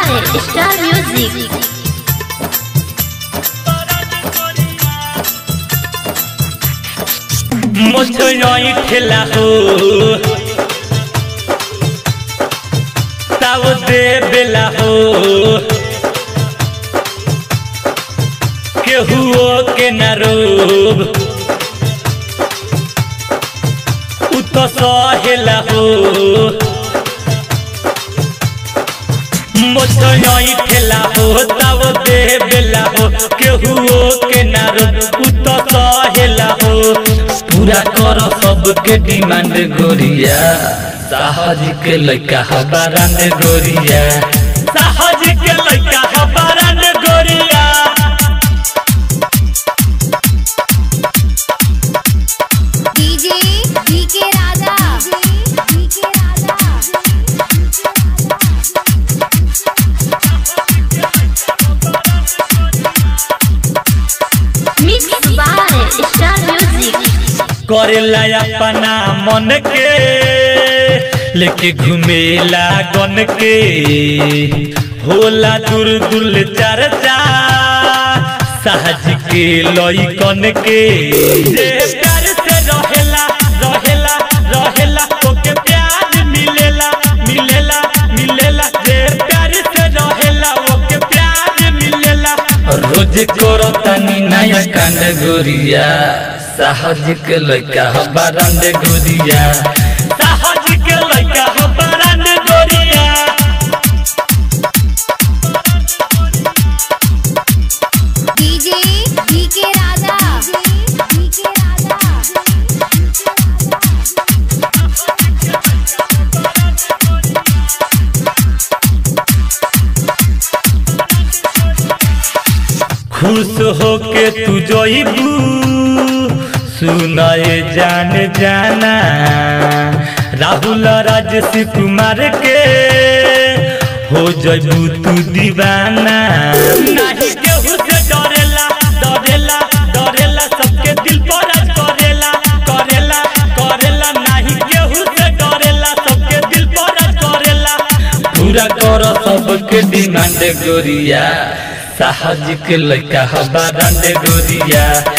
by Star Music. मुझे ठेला हो तब दे बेला हो केहुओ के न रोब उ तो सहेला हो मुझे ठेला हो तब दे बेला हो केहुओ के न रोब उ तो सहेला हो पूरा कर सबके डिमांड गोरिया साहज के लइका हबारान गोरिया साहज के लइका हबारान गोरिया DJ DK Raja DK Mixed by Star Music. करेला अपना मन के लेके घुमेला गन के होला दूर दूर चर्चा साहज के लई कन के जे प्यार से रहेला रहेला रहेला ओके प्यार मिलेला मिलेला मिलेला जे प्यार से रहेला ओके प्यार मिलेला रोज करो तनी नया कांड गोरिया साहज के लइका हबारंड गोरिया साहज के लइका हबारंड गोरिया डीजे डीके राजा डीके खुश होके तू जोइबू सुनाए जान जाना राहुल राजस कुमार के हो जइबू तू दीवाना नहीं केहू से डरेला डरेला डरेला सबके दिल पर राज करेला करेला करेला नहीं केहू से डरेला सबके दिल पर राज करेला पूरा कर सबके डिमांड गोरिया साहज के लइका हबारंड गोरिया